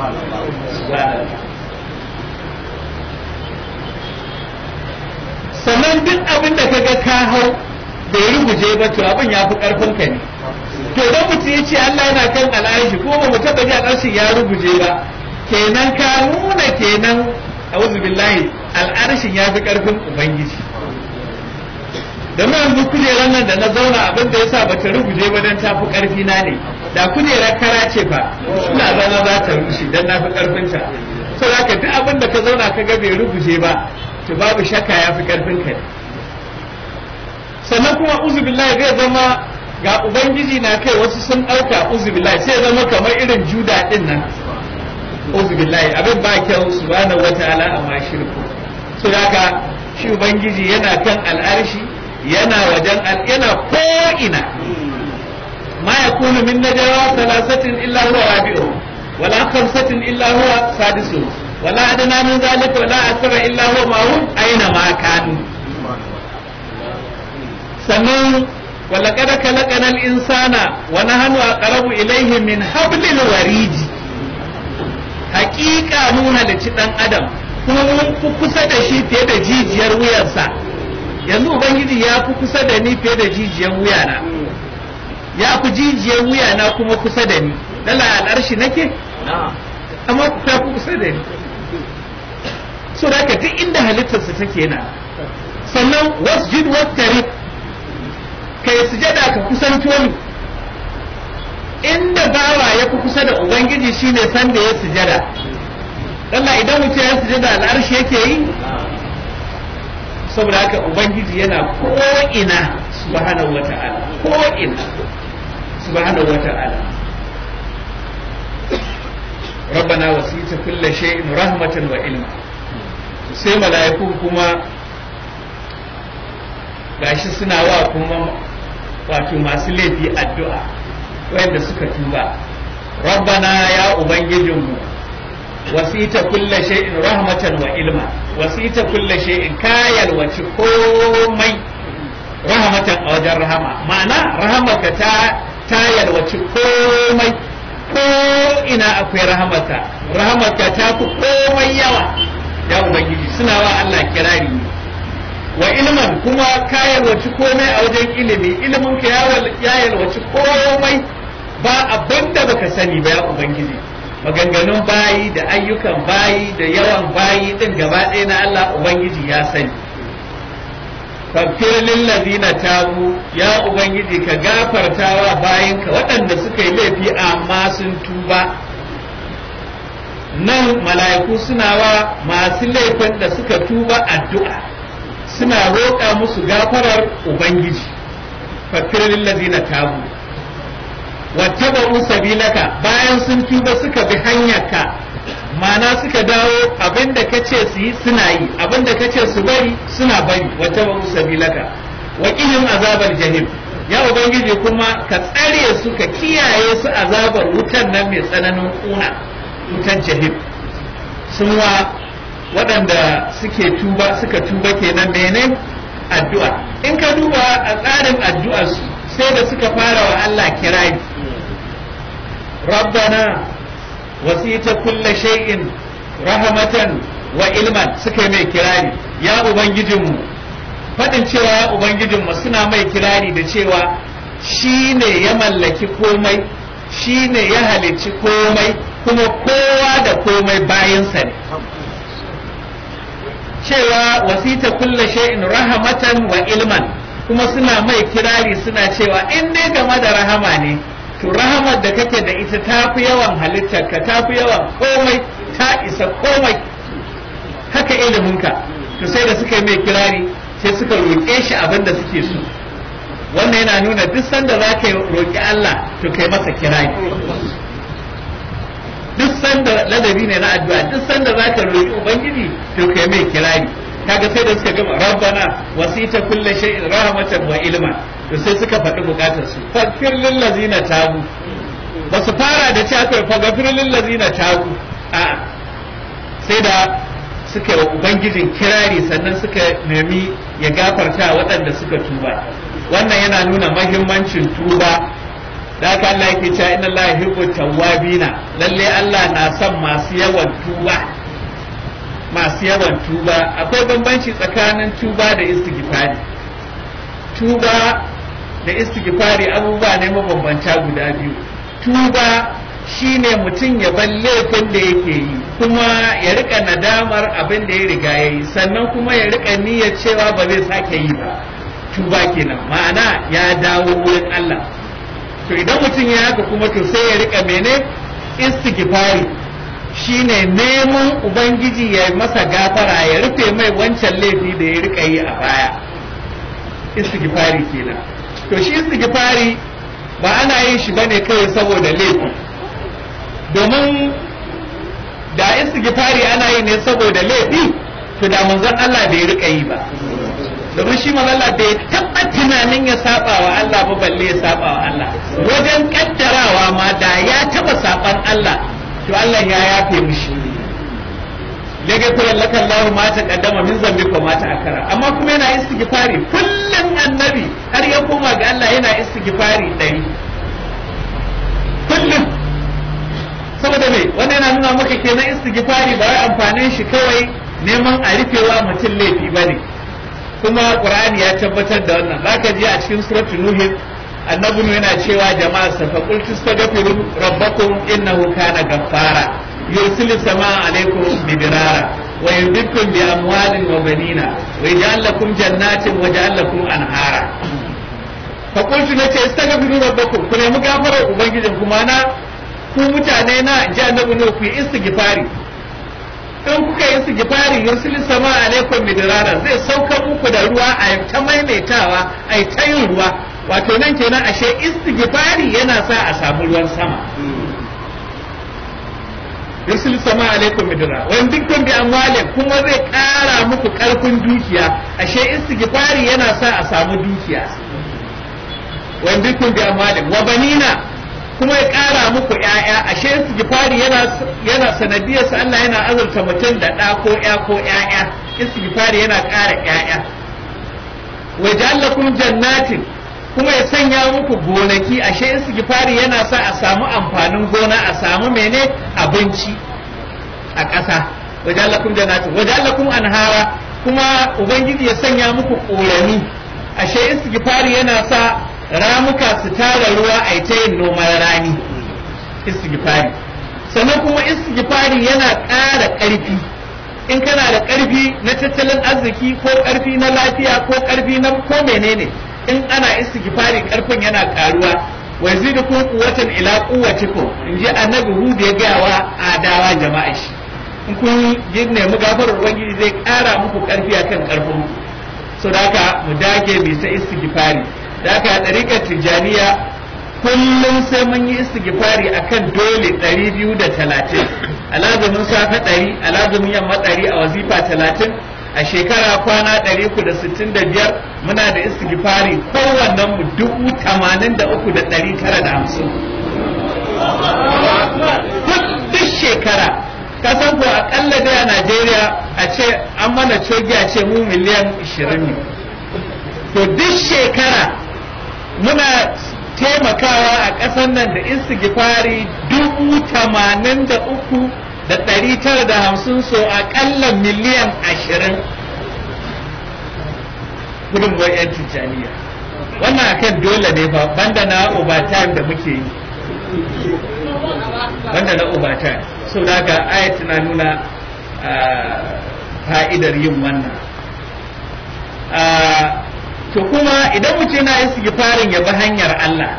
sannan duk abin da kaga ka hau bai ruguje ba to abin ya fi karfin ka ne to dan mutum ya ce Allah yana kan al'arshi ko ba mu taba ji al'arshin ya ruguje ba kenan ka nuna kenan a'udhu billahi al'arshin ya fi karfin ubangiji da mu yanzu kujerar nan da na zauna abin da yasa bata ruguje ba dan ta fi karfi na ne da kujerar kara ce fa ina zama za ta rushe dan na fi karfin ta saboda haka duk abin da ka zauna ka ga bai ruguje ba to babu shakka ya fi karfin ka sannan kuma uzubillahi zai zama ga ubangiji na kai wasu sun ɗauka uzubillahi sai zama kamar irin juda din nan uzubillahi abin ba kyau subhanahu wataala amma shirku so haka shi ubangiji yana kan al'arshi yana wajen yana ko ina ma yakunu min najwa thalathatin illa huwa rabi'uhum wala khamsatin illa huwa sadisuhum ولا أدنى من ذلك ولا أكثر إلا هو معهم أينما كانوا sannan ولقد خلقنا الإنسان ونحن أقرب إليه من حبل الوريد حقيقة نونا لتدن أدم kuma mun fi kusa da shi fiye da jijiyar wuyarsa yanzu ubangiji ya fi kusa da ni fiye da jijiyar wuyana ya fi jijiyar wuyana kuma kusa da ni lalla al'arshi nake amma ta fi kusa da ni so da duk inda halittarsa take na sannan wasjud wattari kai sujada ka kusanto ni inda bawa ya fi kusa da ubangiji shine san da ya sujada Allah idan mutum ya sujada al'arshi yake yi saboda haka ubangiji yana ko ina subhanahu wata'ala ko ina subhanahu wata'ala ربنا وسيت كل شيء رحمة وعلما sai mala'iku kuma gashi suna wa kuma wato masu laifi addu'a wanda suka tuba rabbana ya ubangijinmu wasita kulla shay'in rahmatan wa ilma wasita kulla shay'in kayal wace komai rahmatan a wajen rahama ma'ana rahamaka ta ta yalwaci komai ko ina akwai rahamaka rahamaka ta fi komai yawa ya ubangiji suna wa Allah kirari wa ilman kuma ka yalwaci komai a wajen ilimi ilimin ka ya yalwaci komai ba abin da baka sani ba ya ubangiji maganganun bayi da ayyukan bayi da yawan bayi din gaba ɗaya na Allah ubangiji ya sani fafir lillazina tabu ya ubangiji ka gafartawa bayinka waɗanda suka yi laifi amma sun tuba nan mala'iku suna wa masu laifin da suka tuba addu'a suna roƙa musu gafarar ubangiji fafir lillazina tabu wattaba'u sabilaka bayan sun tuba suka bi hanyarka mana suka dawo abinda ka ce su yi suna yi abinda ka ce su bari suna bari wata ba sabilaka wa qihim azabar jahim ya ubangiji kuma ka tsare su ka kiyaye su azabar wutan nan mai tsananin kuna wutan jahim sun wa waɗanda suke tuba suka tuba kenan mene addu'a in ka duba a tsarin addu'ar su sai da suka fara wa Allah kirari rabbana wasita kulla shay'in rahmatan wa ilman suka mai kirari ya ubangijinmu faɗin cewa ya ubangijinmu suna mai kirari da cewa shi ne ya mallaki komai shi ne ya halicci komai kuma kowa da komai bayansa ne cewa wasita kulla shay'in rahmatan wa ilman kuma suna mai kirari suna cewa in dai game da rahama ne to rahamar da kake da ita ta fi yawan halittar ka ta fi yawan komai ta isa komai haka iliminka to sai da suka yi mai kirari sai suka roƙe shi abin da suke so wannan yana nuna duk sanda za ka roƙi Allah to kai masa kirari duk sanda ladabi ne na addu'a duk sanda za ka roƙi ubangiji to kai mai kirari kaga sai da suka gama rabbana wasita kulle shay'in rahmatan wa ilma to sai suka faɗi bukatar su faghfir lil ladzina tabu ba su fara da cewa kai faghfir lil ladzina tabu a sai da suka yi wa ubangijin kirari sannan suka nemi ya gafarta waɗanda suka tuba wannan yana nuna mahimmancin tuba da haka Allah yake cewa inna Allah yuhibbu tawwabina lalle Allah na son masu yawan tuba masu yawan tuba akwai bambanci tsakanin tuba da istighfari tuba da istighfari abubuwa ne mabambanta guda biyu tuba shine mutum ya bar laifin da yake yi kuma ya rika nadamar abin da ya riga ya yi sannan kuma ya rika niyyar cewa ba zai sake yi ba tuba kenan ma'ana ya dawo wurin Allah to idan mutum ya haka kuma to sai ya rika mene istighfari shine neman ubangiji ya masa gafara ya rufe mai wancan laifi da ya rika yi a baya istighfari kenan to shi istighfari ba ana yin shi bane kawai saboda laifi domin da istighfari ana yi ne saboda laifi to da manzon Allah bai rika yi ba domin shi manzon Allah bai taba tunanin ya saba wa Allah ba balle ya saba wa Allah wajen kaddarawa ma da ya taba saban Allah to Allah ya yafe mishi lege kula laka Allah ma ta kaddama min zambi ko ma ta akara amma kuma yana istighfari kullum annabi har ya koma ga Allah yana istighfari ɗari kullum saboda me wannan yana nuna maka kenan istighfari ba wai amfanin shi kawai neman a rufewa mutum laifi bane kuma qur'ani ya tabbatar da wannan zaka ji a cikin suratul nuh annabi yana cewa jama'a sa fa qul tastaghfiru rabbakum innahu kana ghaffara yursilu samaa alaykum bidirara wa yumdidukum bi amwalin wa banina wa yaj'al lakum jannatin wa yaj'al lakum anhara fa qultu nace istaghfiru rabbakum ku nemi gafarar ubangijin kuma na ku mutane na ji annabi ne ku yi istighfari in kuka yi istighfari yursilu sama alaikum midrara zai sauka muku da ruwa a ta maimaitawa a ta yin ruwa wato nan kenan ashe istighfari yana sa a samu ruwan sama yursilu sama alaikum midrara wa dukkan bi amwalin kuma zai kara muku karfin dukiya ashe istighfari yana sa a samu dukiya wa dukkan bi amwalin wa banina kuma ya ƙara muku ‘ya'ya ashe istighfari yana yana sanadiyar sa Allah yana azurta mutum da ɗa ko ‘ya ko ‘ya'ya istighfari yana ƙara ‘ya'ya wa ja'alakum jannatin kuma ya sanya muku gonaki ashe istighfari yana sa a samu amfanin gona a samu mene abinci a ƙasa wa ja'alakum jannatin wa ja'alakum anhara kuma ubangiji ya sanya muku ƙorami ashe istighfari yana sa ramuka su tara ruwa a ta yin noman rani istighfari sannan kuma istighfari yana ƙara ƙarfi in kana da ƙarfi na tattalin arziki ko ƙarfi na lafiya ko ƙarfi na ko menene in ana istighfari ƙarfin yana ƙaruwa wa yazidukum quwwatan ila quwwatikum in ji annabi hud ya ga wa adawa jama'a shi in kun yi nemi gafarar ubangiji zai ƙara muku ƙarfi akan ƙarfin so da haka mu dage mu ta istighfari da aka ɗariƙar tijjaniya kullum sai mun yi istighfari akan dole ɗari biyu da talatin alazumin safe ɗari alazumin yamma ɗari a wazifa talatin a shekara kwana ɗari uku da sittin da biyar muna da istighfari kowannen mu dubu tamanin da uku da ɗari tara da hamsin duk shekara kasan ko akalla dai a najeriya a ce an mana cogi a ce mu miliyan ishirin ne to duk shekara muna taimakawa a ƙasar nan da istighfari dubu tamanin da uku da ɗari tara da hamsin so aƙalla miliyan ashirin gudunmuwar 'yan tijjaniya wannan akan dole ne ba banda na overtime da muke yi banda na overtime so da ga ayat na nuna fa'idar yin wannan to kuma idan mutum yana istighfarin ya bi hanyar Allah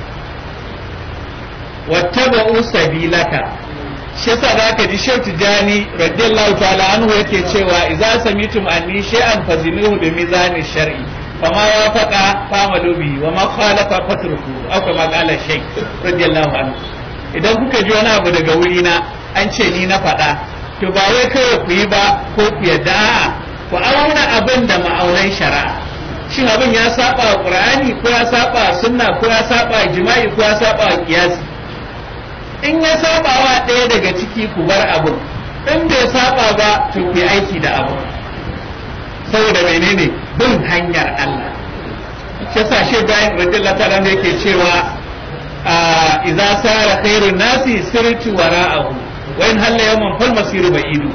wattaba'u sabilaka shi yasa zaka ji Sheikh Tijani radiyallahu ta'ala anhu yake cewa idza samitum anni shay'an fazinuhu bi mizani shar'i fama wafaqa famalu bi wa ma khalafa fatruku aw kama qala Sheikh radiyallahu anhu idan kuka ji wani abu daga wuri na an ce ni na faɗa to ba wai kawai ku yi ba ko ku yadda a'a ku auna abin da ma'aunan shari'a shin abin ya saba wa qur'ani ko ya saba sunna ko ya saba jima'i ko ya saba kiyasi in ya saba wa ɗaya daga ciki ku bar abin in bai saba ba to ku yi aiki da abu saboda menene bin hanyar Allah shi yasa shi bayan radiyallahu ta'ala yake cewa idza sara khairun nasi sirtu wara'ahu wa in halla yawman fal masiru ba'idu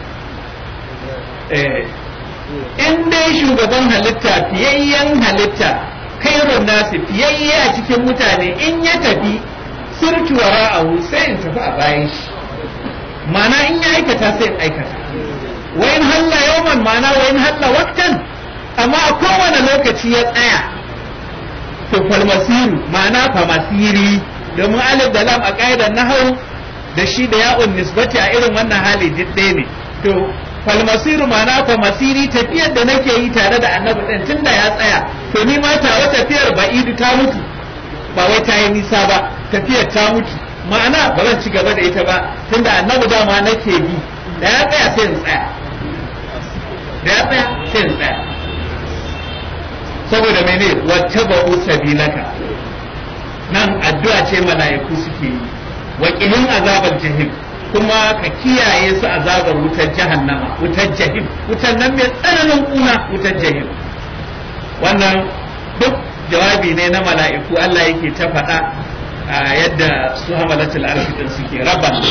eh in dai shugaban halitta fiyayyen halitta khairun nasi fiyayye a cikin mutane in ya tafi sirtu wara'ahu sai in tafi a bayan shi mana in ya aikata sai in aikata wa in halla yawman mana wa in halla waqtan amma a kowane lokaci ya tsaya to falmasiru ma'ana famasiri domin alif da lam a ƙa'idar nahau da shi da ya'un nisbati a irin wannan hali duk ɗaya ne to falmasiru ma'ana famasiri tafiyar da nake yi tare da annabi ɗin tun da ya tsaya to ni ma tawa tafiyar ba'idu ta mutu ba wai ta yi nisa ba tafiyar ta mutu ma'ana ba zan ci gaba da ita ba tun da annabi dama nake bi da ya tsaya sai in tsaya da ya tsaya sai in tsaya saboda mene wata ba'u sabilaka nan addu'a ce mala'iku suke yi wakilin azabar jahim kuma ka kiyaye su azabar wutar jahannama wutar jahim wutar nan mai tsananin kuna wutar jahim wannan duk jawabi ne na mala'iku Allah yake ta faɗa yadda su hamalatul arshi din suke rabban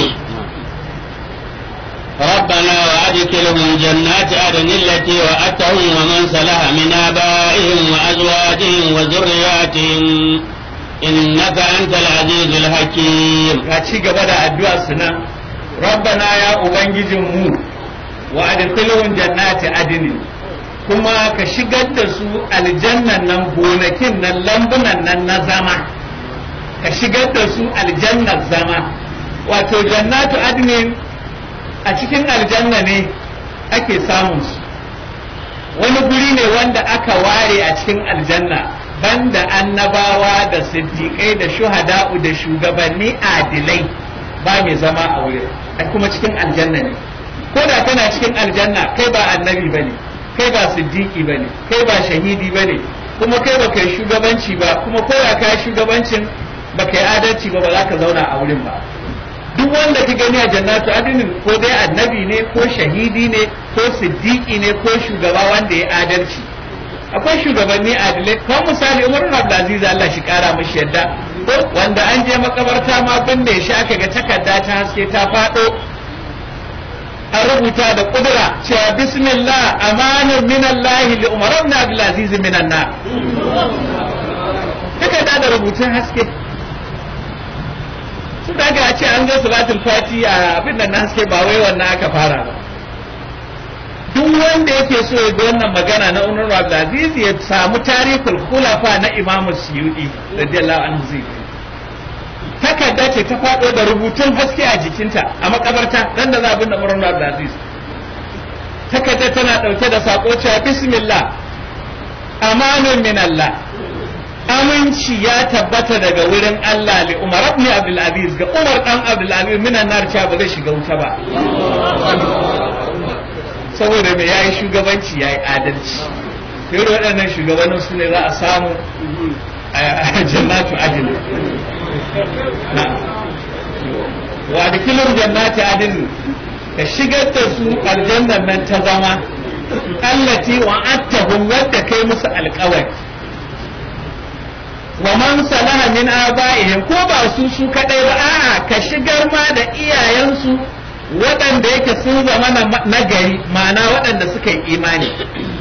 ربنا وأدخلهم جنات عدن التي وأتهم ومن صلح من آبائهم وأزواجهم وذرياتهم إنك أنت العزيز الحكيم ci gaba da addu'a suna rabbana ya ubangijinmu wa adkhilhum jannati adnin kuma ka shigar da su aljannan nan gonakin nan lambunan nan na zama ka shigar da su aljannar zama wato jannatu adnin a cikin aljanna ne ake samun su wani guri ne wanda aka ware a cikin aljanna banda annabawa da siddiƙai da shuhada'u da shugabanni adilai ba mai zama a wurin a kuma cikin aljanna ne ko da kana cikin aljanna kai ba annabi ba ne kai ba siddiƙi ba ne kai ba shahidi ba ne kuma kai ba kai shugabanci ba kuma ko da ka shugabancin ba kai adalci ba ba za ka zauna a wurin ba duk wanda ka gani a jannatu adinin ko dai annabi ne ko shahidi ne ko siddiqi ne ko shugaba wanda ya adalci akwai shugabanni adilai ko misali Umar ibn Abdulaziz Allah shi kara mishi yadda ko wanda an je makabarta ma binne shi aka ga takarda ta haske ta fado an rubuta da kudura cewa bismillah amanun min Allah li Umar ibn Abdulaziz minan nar takarda da rubutun haske su daga ce an ga salatul fati a abin nan na haske ba wai wannan aka fara ba duk wanda yake so ya bi wannan magana na Umar Abdulaziz ya samu tarihul khulafa na Imam Suyuti radiyallahu anhu zai takarda ce ta faɗo da rubutun haske a jikinta a makabarta dan da za a binne Umar Abdulaziz takarda tana ɗauke da sako cewa bismillah amanun min Allah aminci ya tabbata daga wurin Allah li Umar ibn Abdul Aziz ga Umar dan Abdul Aziz minan nar cewa ba zai shiga wuta ba saboda me yayi shugabanci yayi adalci sai waɗannan shugabannin su ne za a samu a jannatu adil wa adkhilum jannati adil ka shigar da su aljannan nan ta zama allati wa'adtahum wadda kai musu alƙawari wa man salaha min aba'ihim ko ba su su kadai ba a'a ka shigar ma da iyayensu waɗanda yake sun zama na gari ma'ana waɗanda suka yi imani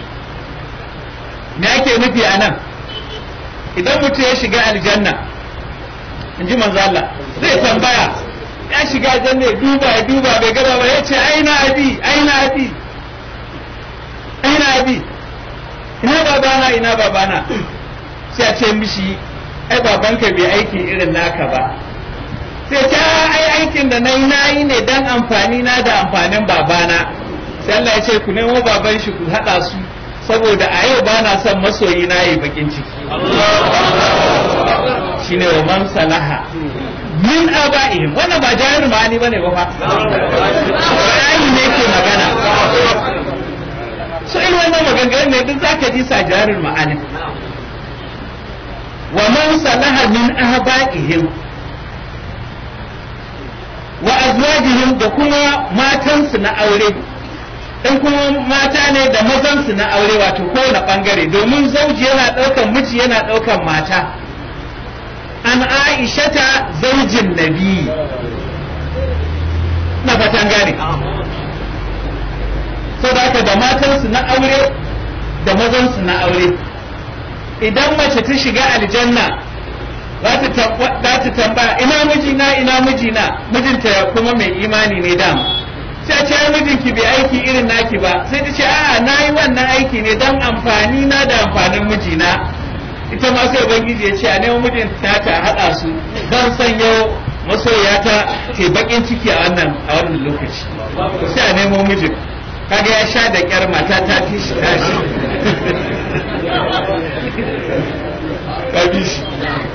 me ake nufi a nan idan mutum ya shiga aljanna in ji manzo Allah zai tambaya ya shiga aljanna ya duba ya duba bai gaba ba ya ce aina abi aina abi aina abi ina babana ina babana sai a ce mishi ai babanka bai aiki irin naka ba sai ta ai aikin da nayi nayi ne dan amfani na da amfanin babana sai Allah ya ce ku nemo baban shi ku hada su saboda a yau bana son masoyi na yi bakin ciki shine wa man salaha min aba'ihim wannan ba jahil ma'ani bane ba fa bayani ne ke magana so irin wannan maganganun ne duk zaka ji sa jarin ma'ani wa man salaha min aba'ihim wa azwajihim da kuma matansu na aure in kuma mata ne da mazansu na aure wato kowane bangare domin zauji yana ɗaukan miji yana ɗaukan mata an aishata zaujin nabi na fatan gane so da haka da matansu na aure da mazansu na aure idan mace ta shiga aljanna za ta tambaya ina mijina ina mijina mijinta kuma mai imani ne dama sai ce ai mijinki bai aiki irin naki ba sai ta ce a'a na yi wannan aiki ne don amfani na da amfanin mijina ita ma sai ubangiji ya ce a nemo mijinta ta haɗa su don san yau masoyata ke bakin ciki a wannan a wannan lokaci sai a nemo mijin kaga ya sha da kyar mata ta fi shi tashi kabi shi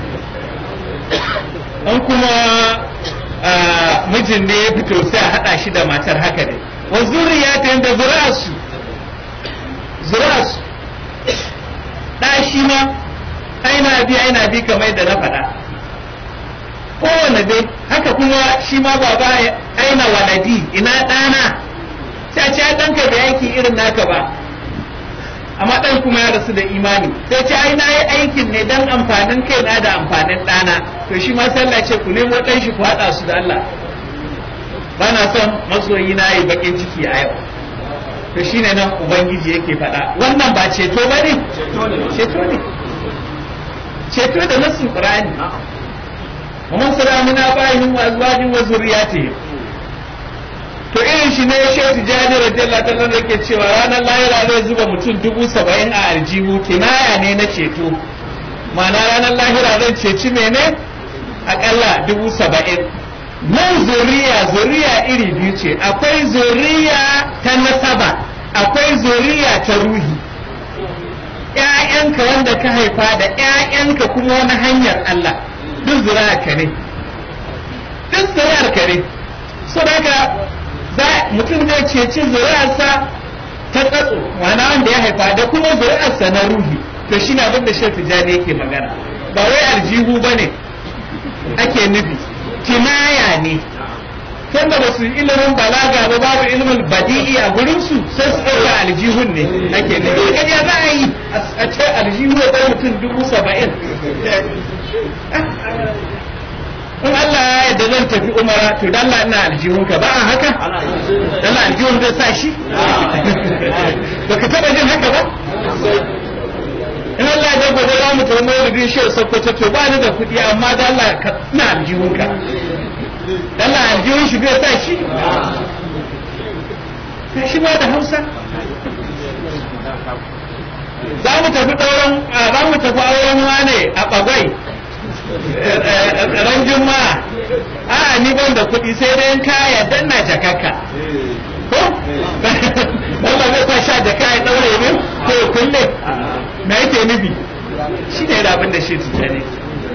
an kuma mijin ne ya fito sai a haɗa shi da matar haka ne wa zuriya ta yadda zuri'arsu zuri'arsu ɗa shi ma aina bi aina bi kamar yadda na faɗa kowane dai haka kuma shi ma baba aina waladi ina ɗana sai ce ɗanka bai aiki irin naka ba amma ɗan kuma ya rasu da imani sai ce ai na yi aikin ne dan amfanin kaina da amfanin ɗana to shi ma sallah ce ku nemo ɗan shi ku haɗa su da Allah ba na son masoyi na yi bakin ciki a yau to shine nan ubangiji yake faɗa wannan ba ceto ba ne ceto ne ceto da nassin qur'ani wa man salamina ba'ihim wa azwajin wa zurriyatihim to irin shi ne shehu tijjani radiyallahu ta'ala da ke cewa ranar lahira zai zuba mutum dubu saba'in a aljihu kinaya ne na ceto ma'ana ranar lahira zan ceci mene akalla dubu saba'in nan zuriya zuriya iri biyu ce akwai zuriya ta nasaba akwai zuriya ta ruhi ‘ya'yanka wanda ka haifa da ‘ya'yanka kuma wani hanyar Allah duk zuriya ka ne duk zuriyar ka ne so daga mutum zai ceci zuri'arsa ta tsatso wana wanda ya haifa da kuma zuri'arsa na ruhi to shi na abin da shi tijjani yake magana ba wai aljihu ba ne ake nufi kinaya ne tunda ba su ilimin balaga ba babu ilimin badi'i a gurin su sai su ɗauka aljihun ne ake nufi kaje za a yi a ce aljihu ya mutum dubu saba'in in Allah ya yarda zan tafi umara to dan Allah ina aljihun ka ba a haka dan aljihun zai sa shi baka taba jin haka ba in Allah ya gobe za mu tafi maulidin shi sokoto to ba ni da kuɗi amma dan Allah ka ina aljihun ka dan Allah aljihun shi zai sa shi shi ma da Hausa za mu tafi ɗauran za mu tafi auren wane a bagwai ran juma'a a ni ban da kuɗi sai dai ka yadda na jakaka ko Allah zai sa sha jaka ya daure ne ko ya kulle me yake nufi shi ne abin da shi tuta ne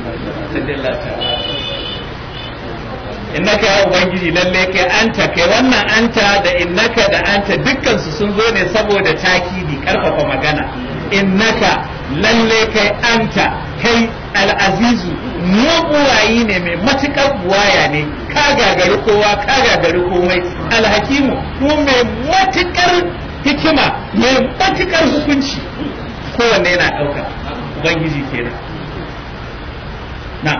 innaka ya ubangiji lalle kai anta kai wannan anta da innaka da anta dukkan su sun zo ne saboda takidi karfafa magana innaka lalle kai anta kai al'azizu mabuwayi ne mai matuƙar buwaya ne ka gagari kowa ka gagari komai alhakimu ko mai matuƙar hikima mai matuƙar hukunci kowanne yana ɗauka ubangiji kenan na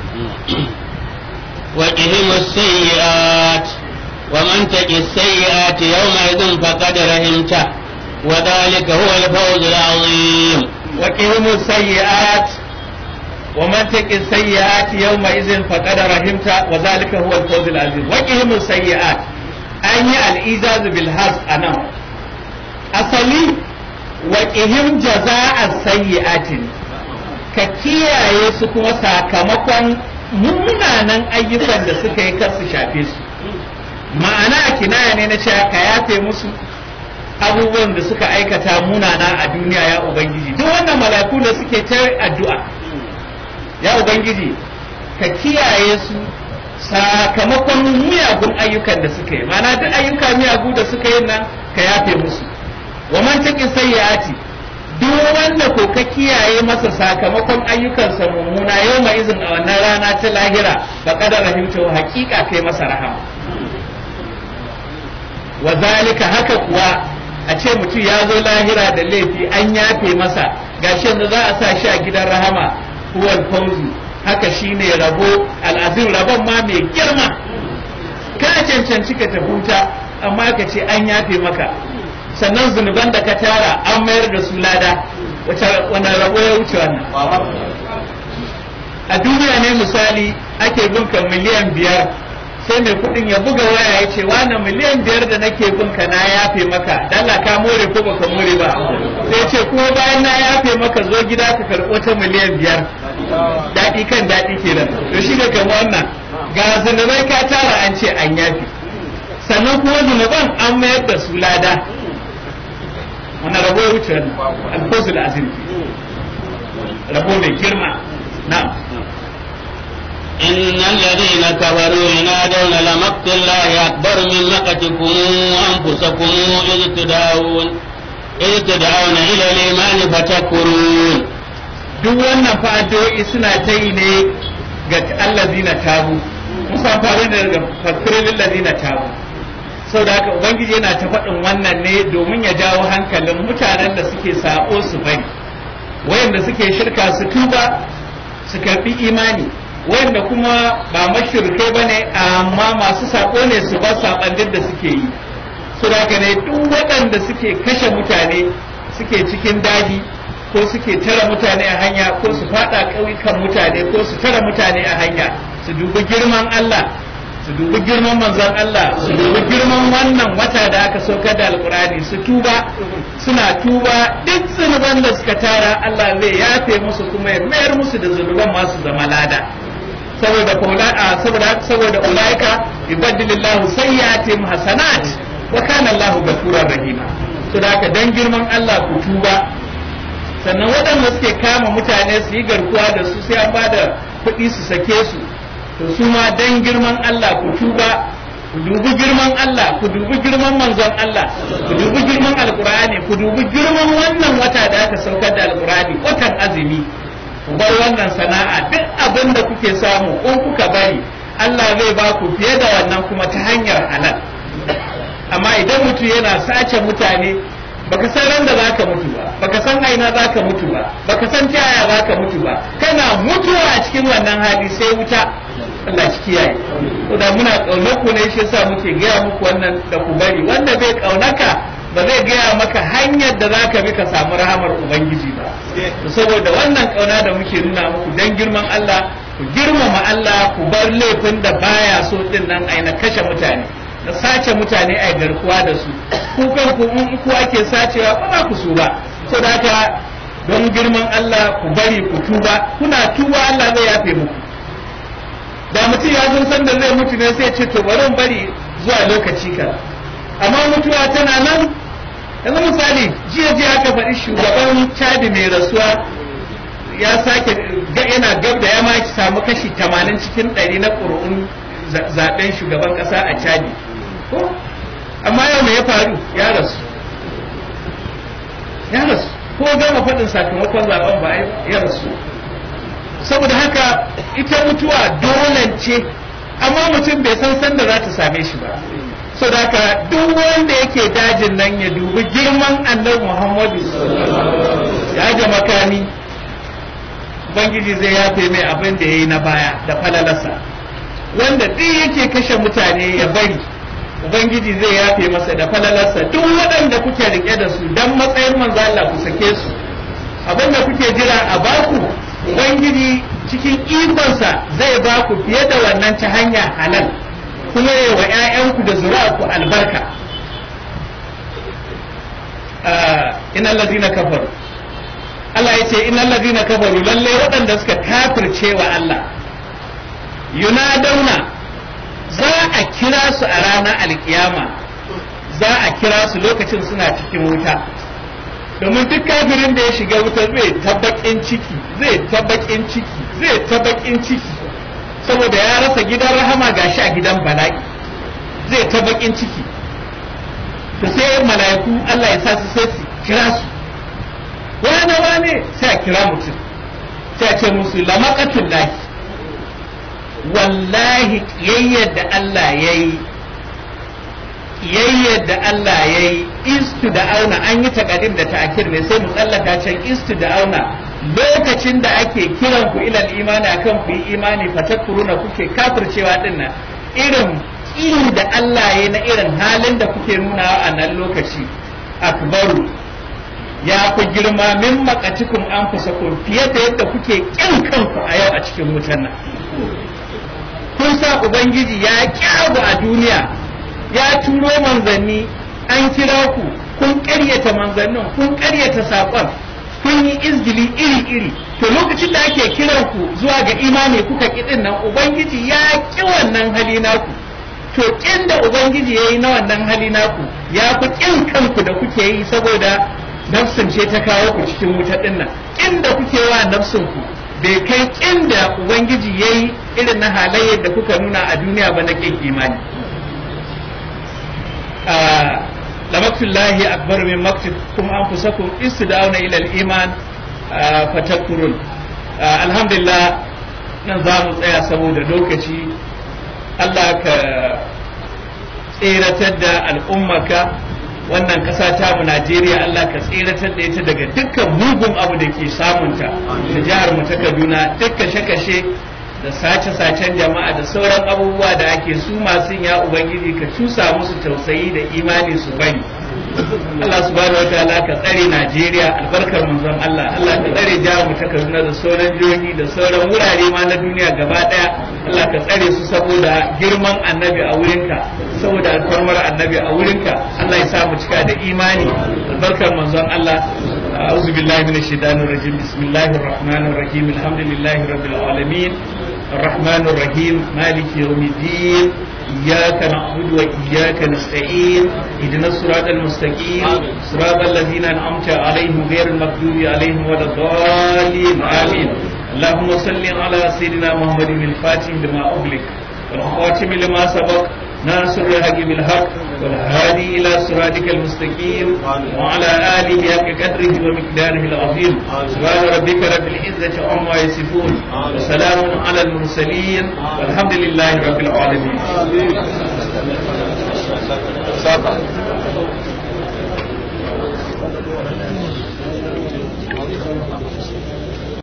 وقهم السيئات ومن تق السيئات يومئذ فقد رحمته وذلك هو الفوز العظيم وقهم السيئات ومن تق السيئات يومئذ فقد رحمت وذلك هو الفوز العظيم وقهم السيئات أن الإيجاز بالحظ أنا أصلي وقهم جزاء السيئات ككيا يسكو sakamakon munanan ayyukan da suka yi kar su shafe su ma'ana kinaya ne na cewa ka yafe musu abubuwan da suka aikata munana a duniya ya ubangiji duk wannan malaku da suke ta addu'a ya ubangiji ka kiyaye su sakamakon miyagun ayyukan da suka yi mana duk ayyuka miyagu da suka yi nan ka yafe musu wa man taqi sayyiati duk wanda ko ka kiyaye masa sakamakon ayyukansa mummuna yau mai izin a wannan rana ta lahira ba kadar rahimta hakika kai masa rahama wa zalika haka kuwa a ce mutum ya zo lahira da laifi an yafe masa gashi yanzu za a sa shi a gidan rahama huwal fauzu haka shine rabo al'azim rabon ma mai girma ka cancanci ka tafi wuta amma ka ce an yafe maka sannan zunuban da ka tara an mayar da su lada wani rabo ya wuce wannan a duniya ne misali ake binka miliyan biyar sai mai kudin ya buga waya ya ce wani miliyan biyar da nake binka na yafe maka dala ka more ko baka more ba sai ce kuma bayan na yafe maka zo gida ka karɓo ta miliyan biyar daɗi kan daɗi kenan to shi ne kamar wannan ga zunubai ka tara an ce an yafe sannan kuma zunuban an mayar da su lada wani rabo ya wuce wannan alfosul azim rabo mai girma na'am إن الذين كفروا ينادون لمقت الله أكبر من مقتكم أنفسكم إذ تدعون إذ تدعون إلى الإيمان فتكفرون duk wannan fa'adoi suna ta yi ne ga allazina tabu musa faru ne daga fasirin allazina tabu sau da haka ubangiji yana ta faɗin wannan ne domin ya jawo hankalin mutanen da suke sako su bari wayanda suke shirka su tuba su karɓi imani wanda kuma ba mashirkai ba ne amma masu saƙo ne su ba saɓandin da suke yi su daga ne duk waɗanda suke kashe mutane suke cikin daji ko suke tara mutane a hanya ko su faɗa ƙauyukan mutane ko su tara mutane a hanya su dubi girman Allah su dubi girman manzon Allah su dubi girman wannan wata da aka saukar da alkurani su tuba suna tuba duk zunuban da suka tara Allah zai yafe musu kuma ya mayar musu da zunuban masu zama lada saboda saboda saboda ulaika yubaddilillahu sayyi'atihim hasanat wa kana Allahu ghafurur rahima to da haka dan girman Allah ku tuba sannan waɗanda suke kama mutane su yi garkuwa da su sai an bada kuɗi su sake su to su ma dan girman Allah ku tuba ku dubi girman Allah ku dubi girman manzon Allah ku dubi girman alkur'ani ku dubi girman wannan wata da aka saukar da alkur'ani watan azumi ku bar wannan sana'a duk abin da kuke samu in kuka bari Allah zai ba ku fiye da wannan kuma ta hanyar halal amma idan mutum yana sace mutane baka san ran da zaka mutu ba baka san aina zaka mutu ba baka san ta yaya zaka mutu ba kana mutuwa a cikin wannan hali sai wuta Allah shi kiyaye to da muna kaunar ku ne shi yasa muke gaya muku wannan da ku bari wanda bai kaunaka ba zai gaya maka hanyar da zaka bi ka samu rahamar ubangiji ba saboda wannan kauna da muke nuna muku dan girman Allah ku girmama Allah ku bar laifin da baya so din nan aina kashe mutane da sace mutane a garkuwa da su ku kan ku in ku ake sacewa ba za ku so ba so da haka don girman Allah ku bari ku tuba kuna tuba Allah zai yafe muku da mutum ya zo san da zai mutu ne sai ce to bari bari zuwa lokaci ka amma mutuwa tana nan yanzu misali jiya jiya aka faɗi shugaban chadi mai rasuwa ya sake yana gab da ya ma samu kashi 80 cikin 100 na ƙuri'un zaben shugaban ƙasa a chadi ko amma yau me ya faru ya rasu ya rasu ko gama faɗin sakamakon zaben ba ya rasu saboda haka ita mutuwa dole ce amma mutum bai san sanda za ta same shi ba so da haka duk wanda yake dajin nan ya dubi girman annabi muhammadu ya ga makani ubangiji zai yafe mai abin da ya yi na baya da falalarsa wanda duk yake kashe mutane ya bari ubangiji zai yafe masa da falalarsa duk waɗanda kuke rike da su dan matsayin manzo Allah ku sake su abin da kuke jira a baku ubangiji cikin ikonsa zai baku fiye da wannan ta hanya halal kuma ya wa 'ya'yanku da zuri'arku albarka innal ladina kafaru Allah ya ce innal ladina kafaru lalle waɗanda suka kafirce wa Allah yunadauna za a kira su a ranar alkiyama za a kira su lokacin suna cikin wuta domin duk kafirin da ya shiga wuta zai tabbakin ciki zai tabbakin ciki zai tabbakin ciki saboda ya rasa gidan rahama gashi a gidan bala'i zai tabbakin ciki to sai mala'iku Allah ya sa su sai su kira su wane wane sai a kira mutum sai a ce musu lamaqatul lahi wallahi kiyayyar da Allah ya yi kiyayyar da Allah ya yi istu da auna an yi takadim da ta'akir ne sai mu tsallaka can istu da auna lokacin da ake kiran ku ilal imani akan ku yi imani fatakuruna kuke kafircewa din nan irin iri da Allah ya na irin halin da kuke nuna a nan lokaci akbaru ya ku girma min makatikum an fusakun fiye da yadda kuke kin kanku a yau a cikin wutan nan kun sa ubangiji ya kyabu a duniya ya turo manzanni an kira ku kun ƙaryata manzannin kun ƙaryata saƙon kun yi izgili iri-iri to lokacin da ake kiran ku zuwa ga imani kuka kiɗin nan ubangiji ya ƙi wannan hali naku to ƙin da ubangiji ya yi na wannan hali naku ya fi ƙin kanku da kuke yi saboda nafsin ce ta kawo ku cikin wuta ɗin nan ƙin da kuke wa nafsin ku bai kai ƙin da ubangiji ya yi irin na halayyar da kuka nuna a duniya ba na ƙin imani lamatullahi akbar min maktikum anfusakum istida'una ila al-iman fatakkurun alhamdulillah nan za mu tsaya saboda lokaci Allah ka tseratar da al'ummaka wannan ƙasa ta mu Najeriya Allah ka tseratar da ita daga dukkan mugun abu da ke samunta da jihar mu ta Kaduna dukkan kashe-kashe da sace-sacen jama'a da sauran abubuwa da ake su masu ya ubangiji ka cusa musu tausayi da imani su bari Allah subhanahu wa ta'ala ka tsare Najeriya albarkar manzon Allah Allah ka tsare jihar mu ta Kaduna da sauran jihohi da sauran wurare ma na duniya gaba daya Allah ka tsare su saboda girman annabi a wurinka saboda alfarmar annabi a wurinka Allah ya sa mu cika da imani albarkar manzon Allah أعوذ بالله من الشيطان الرجيم بسم الله الرحمن الرحيم الحمد لله رب العالمين الرحمن الرحيم مالك يوم الدين إياك نعبد وإياك نستعين اهدنا الصراط المستقيم صراط الذين أنعمت عليهم غير المغضوب عليهم ولا الضالين آمين اللهم صل على سيدنا محمد الفاتح لما أغلق والخاتم لما سبق ناصر الحق بالحق والهادي إلى صراطك المستقيم وعلى آله حق قدره ومقداره العظيم سبحان ربك رب العزة عما يصفون وسلام على المرسلين والحمد لله رب العالمين